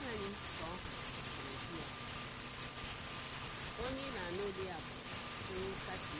anyị ka ọ hụrụ ya onye ị na-anụ olu ya bụ onye nkasi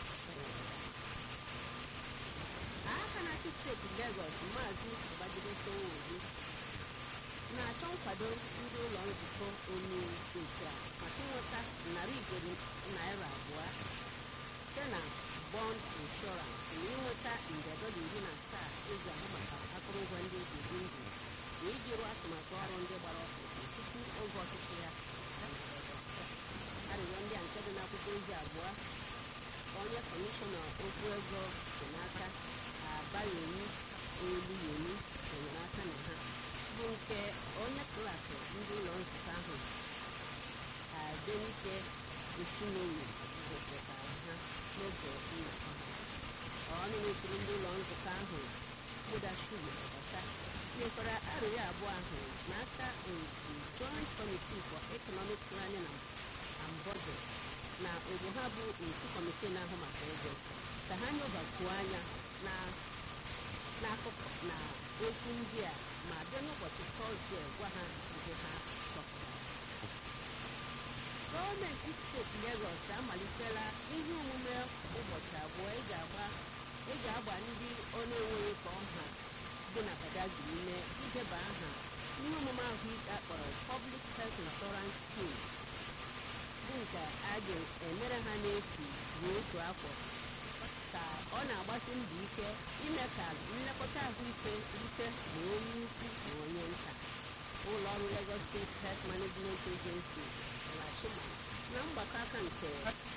aka na-achị steeti Legọs maazị Babajide Sanwo-Olu na-achọ nkwado ndị ụlọ nzukọ omeiwu steeti a maka ịnweta narị ijeri naira abụọ site na bọnd inshọransị na ịnweta nde dọla iri na asaa eji ahụ maka akụrụngwa ndị eji ebi ndụ na iji rụọ atụmatụ ọrụ ndị gbara ọkpụrụkpụ tupu oge ọchịchị ya arịrịọ ndị a nke dị n'akwụkwọ ozi abụọ ka onye kọmishọna okwu ego si n'aka abaghị oluyemi enyere aka na ha bụ nke onye klaasị ndị ụlọ nzukọ ahụ adenike eshinomi gosipụtara ha n'oge nnọkọ ha ọnụ n'okpuru ndị ụlọ nzukọ ahụ mụdashugo ọbasa nyekwara arịrịọ abụọ ahụ n'aka otu joint committee for economic planning and budget na ogbo ha bụ otu kọmitii na-ahụ maka ego ka ha nyobakwuo anya na n'akụkụ na okwu ndị a ma bịa n'ụbọchị tọzdee gwa ha ihe ha chọpụtara gọọmenti steeti Legọs amalitela ihe omume ụbọchị abụọ eji agba eji agba ndị ọ na-enweghị ka ọha dị na Badagry ume ideba aha ihe omume ahụike akpọrọ Public Health Insurance Scheme bụ nke a ga-emere ha n'efu ruo otu afọ ka ọ na-agbasi mbọ ike ime ka nlekọta ahụike rute ma onye ukwu ma onye nta ụlọ ọrụ Lagos State Health Management Agency lachima na mgbakọ aka nke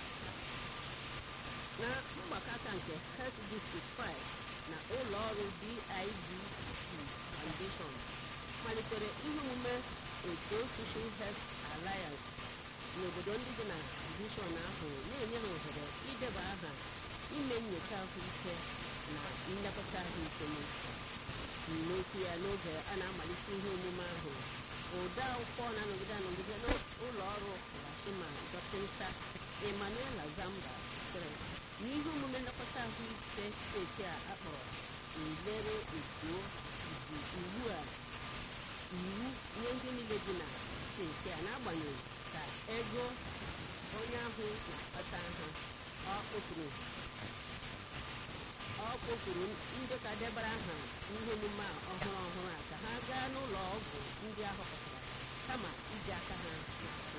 na mgbakọ aka nke Health District 5 na ụlọ ọrụ DIDC Foundation malitere ihe omume otu Social Health Alliance n'obodo ndị dị na divishọn ahụ na-enye ha ohere ideba aha ime nyocha ahụike na nlekọta ahụike n'okwu ya n'oge a na-amalite ihe omume ahụ ode akwụkwọ na-anọgide anọgide n'ụlọ ọrụ lashima dọkịta Emmanuela Zamba sịrị na ihe omume nlekọta ahụike steeti a akpọrọ nlere etuo bụ ugbu a iwu nye ndị niile dị na steeti a n'agbanyeghị ka ego onye ahụ na-akpata ha ọ kpọpụrụ ọ kpọpụrụ ndị ka debara aha ihe omume a ọhụrụ ọhụrụ a ka ha gaa n'ụlọ ọgwụ ndị ahọpụtara kama iji aka ha na-akwụ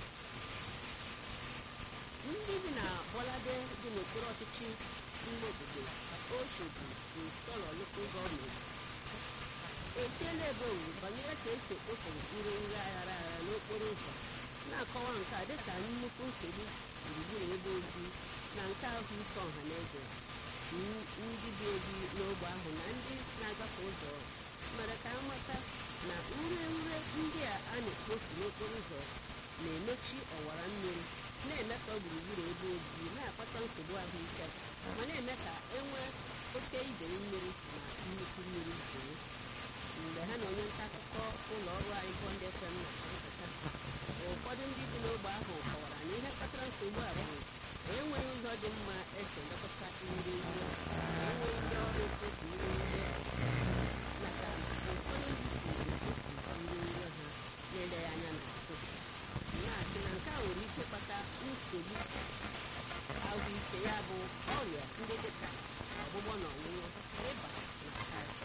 ndị bi na Bolade dị n'okpuru ọchịchị ime obodo Oshodi Nsọlọ Local Gọọmenti etiela ebe owuwu banyere ka esi ekpofu ire nri aghara aghara n'okporo ụzọ na-akọwa nke a dịka nnukwu nsogbu gburugburu ebe ozi na nke ahụike ọha na eze ndị bi ebi n'ogbe ahụ na ndị na-agafe ụzọ mere ka amata na ure ure ndị a a na-ekpofu n'okporo ụzọ na-emechi ọwara mmiri na-eme ka gburugburu ebe ozi na-akpata nsogbu ahụike ma na-eme ka enwee oke idei mmiri na nnukwu mmiri zoo mgbe ha na onye nta akụkọ ụlọ ọrụ anyị Bond FM na-akparịta ụfọdụ ndị bi n'ogbe ahụ kọwara na ihe kpatara nsogbu a bụ enweghị ụzọ dị mma esi elekọta ire ire enweghị ndị ọrụ ekpofu ire ire maka ụfọdụ ndị si ekpofu ire ire ha na-eleghị anya n'azụ na-asị na nke a nwere ike kpata nsogbu ahụike ya bụ ọrịa ndị dịka ọgbụgbọ na ọṅụṅụ ịba na kansa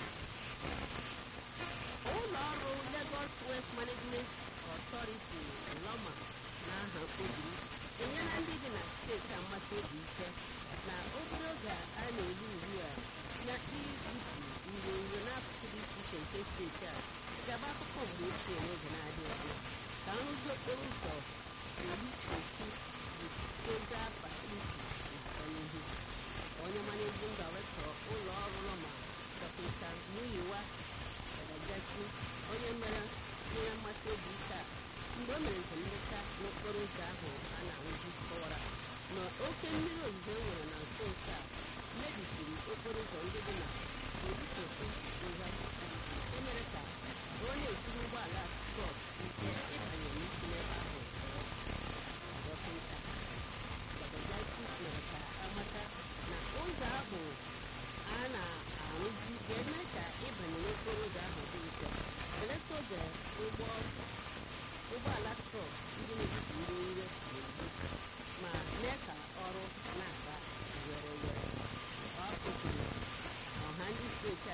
ụlọ ọrụ Lagos West Management Authority Loma na aha mkpobi enyela ndị dị na steeti amasị obi ike na obere oge a na-eru ugbu a na ibupu ure ure n'akụkụ dị iche iche nke steeti a ga-abụ akụkọ mgbe ochie n'oge na-adịghị anya ka nrụzi okporo ụzọ eri otu bụtozi afa isi na-aga n'ihu onye managing director ụlọ ọrụ Loma dọkịta Muyiwa Gadagasi onye mere nyere mmasị obi ike a mgbe o mere njem nleta n'okporo ụzọ ahụ a na-arụzi kọwara na oke mmiri ozuzo e nwere na nso nso a mebisiri okporo ụzọ ndị dị na Orutoku River nke mere ka ọ na-esiri ụgbọala trọk ike ịbanye n'isi n'ebe ahụ dọkịta Gadagasi mere ka amata na ụzọ ahụ a na-arụzi ga-eme ka ịbanye n'okporo ụzọ ahụ dị mfe belata oge ụgbọ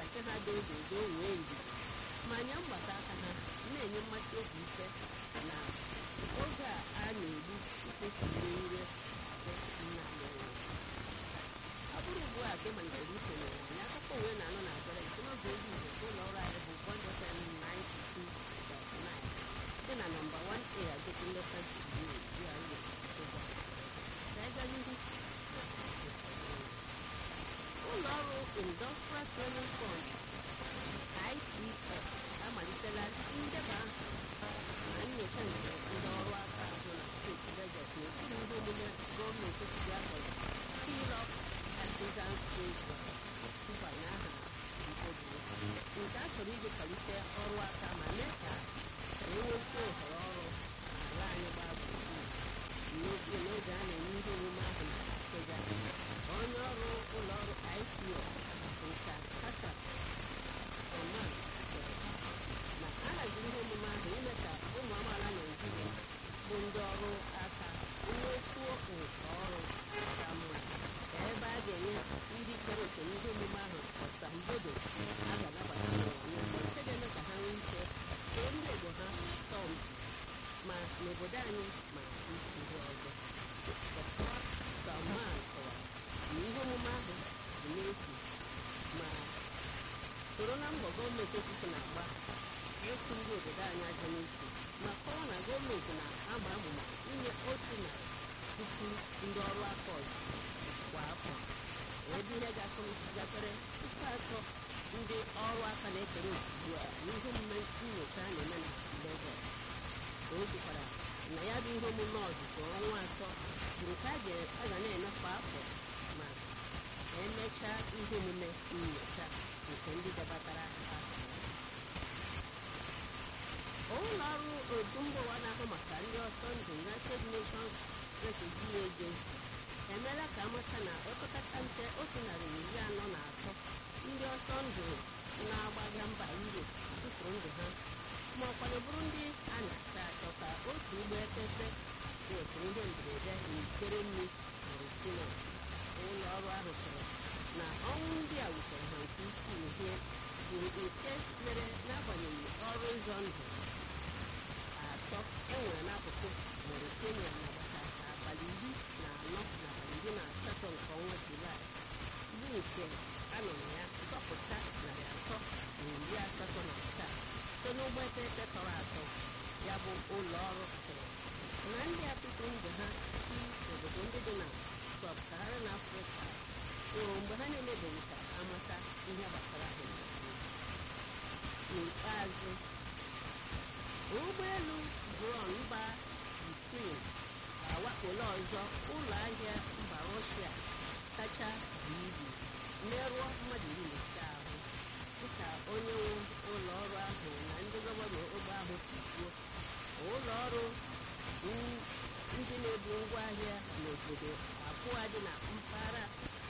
nke ha dododo wee ndidi ma nye mgbata aka ha na-enye mmasị obi ike na oge a a na-egbu mkpechiire ire nna mere ọ bụrụ ugbu a ka ị malitere isonye anyị akụkọ uwe na-anọ na agara nke n'oge ozi igbo ụlọ ọrụ anyị bụ bọndọten 92.9 dị na nọmba 1a agogo nleta GRA Nsụgba. Ka anyị gaa n'ihu ụlọ ọrụ Industrial Training Fund ICF amalitela ndeba na nyocha nke ndị ọrụ aka ahụ na steeti Lagos n'okpuru ihe omume gọọmenti etiti akpọrọ Seal Up Artisan Treasure mbanye aha mkpobiri nke a chọrọ iji kwalite ọrụ aka ma mee ka enwekwa ohere ọrụ n'ala anyị gbaa gburugburu n'oge n'oge a na-eme ihe omume ahụ na Abuja onye ọrụ ụlọ ọrụ ICO nka kata Oman sịrị na a haziri ihe omume ahụ ime ka ụmụ amaala Naijiria bụ ndị ọrụ aka nwekwuo nke ọrụ ka mma ka ebe a ga-enye ndị kere oke n'ihe omume ahụ ọsambodo a ga-anabata n'ụwa niile nke ga-eme ka ha nwee ike too ndị Igbo ha tọọ mpi ma n'obodo anyị ma ndị ọzọ Dr. Salman kọwara na ihe omume ahụ bụ n'efu ma soro na mbọ gọọmenti etiti na-agba ịkwụ ndị obodo anyị aja n'isi ma kọwaa na gọọmenti na-agba amụma inye otu na puku ndị ọrụ aka ọzọ kwa afọ ebe ihe gafere puku atọ ndị ọrụ aka na-ekere ugbu a n'ihe omume nyocha a na-eme na Lagos o kwukwara na ya bụ ihe omume ọzụzụ ọnwa atọ bụ nke a ga na-eme kwa afọ ma emechaa ihe omume nyocha nke ndị gabatara aha ụlọ ọrụ otu mba ụwa na-ahụ maka ndị ọsọ ndụ United Nations Refugee Agency emeela ka amata na opekata mpe otu narị na iri anọ na atọ ndị ọsọ ndụ na-agbaga mba Europe tụfuru ndụ ha ma ọkwanụ bụrụ ndị a na-achọ achọ ka otu ụgbọ epepe nwetara ihe mberede n'ikpere mmiri Burkina ụlọ ọrụ ahụ kwuru na ọnwụ ndị a wutere ha nke ukwuu ihe bụ nke mere n'agbanyeghị ọrụ ịzọ ndụ atọ enwere n'akụkụ Mauritania n'agbata abalị iri na anọ na abalị iri na asatọ nke ọnwa Julaị bụ nke a nọ na ya zọpụta narị atọ na iri asatọ na asaa site n'ụgbọ eteghete tọrọ atọ ya bụ ụlọ ọrụ sịrị na ndị a tụtụrụ ndụ ha si obodo ndị dị na sub-Saharan Afrịka nwụrụ mgbe ha na-emebeghị ka amata ihe gbasara ha n'ikpeazụ ụgbọelu dron mba Ukraine awakpola ọzọ ụlọ ahịa mba Russia kacha bụ ibu merụọ mmadụ iri na ise ahụ dịka onye nwe ụlọ ọrụ ahụ na ndị gọvanọ ogbe ahụ si kwuo ụlọ ọrụ ndị na-ebu ngwaahịa n'obodo abụọ dị na mpaghara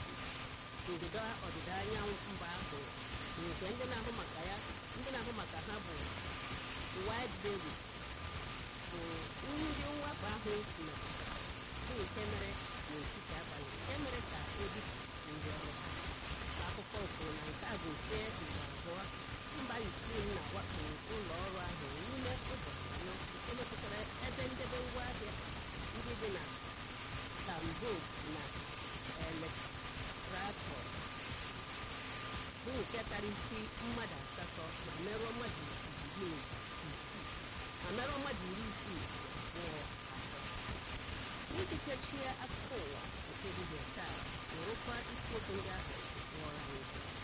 ndịda ọdịda anyanwụ mba ahụ nke ndị na-ahụ maka ya ndị na-ahụ maka ha bụ Whiteberry bụ ndị mwakpo ahụ metụtara bụ nke mere n'etiti abalị nke mere ka ebipụ ndị ọrụ ha akụkọ kwuru na nke a bụ nke mgbe abụọ mba Ukraine na-awakpo ụlọ ọrụ ahụ n'ime ụbọchị anọ nke metụtara ebe ndebe ngwaahịa ndị dị na Tambov na Elektratov bụ nke tara isi mmadụ asatọ ma merụọ mmadụ iri isii ma merụọ mmadụ iri isii na abụọ ahụ iji kechie akụkọ ụwa nke dibịa taa wụrụkwa isiokwu ndị ahụ ghọrọ anyị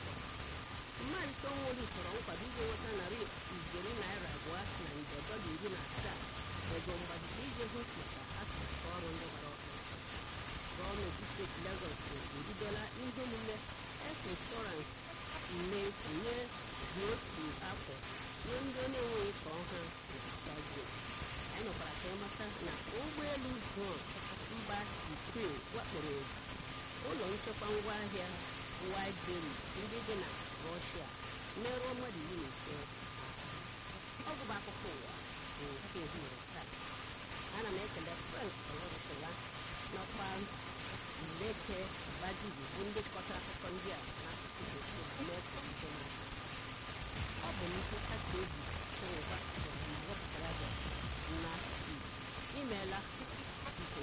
mmadụ Sanwo-Olu chọrọ nkwado iji nweta narị ijeri naira abụọ na nde dọla iri na asaa ego mgbazite iji hụ maka atụmatụ ọrụ ndị gbara ọkụ gọọmenti steeti Lagos ebidola ihe omume health insurance mmefu nye dị otu afọ nye ndị na-enweghị ka ọha na-agbago anyị nọkwara ka ịmata na ụgbọelu drone mba Ukraine wakporo ụlọ nchekwa ngwaahịa Whiteberry ndị dị na Russia merụọ mmadụ iri na ise ọ bụbụ akụkọ ụwa bụ nke ehihie taa ana m ekele Frank Olorushola nakwa Leke Badiri bụ ndị kọtara akụkọ ndị a n'asụsụ bekee mee ka nke na ọ bụ nnukwu nkasi obi chinwụba chọrọ ma wepụtara gị n'asụsụ Igbo imeela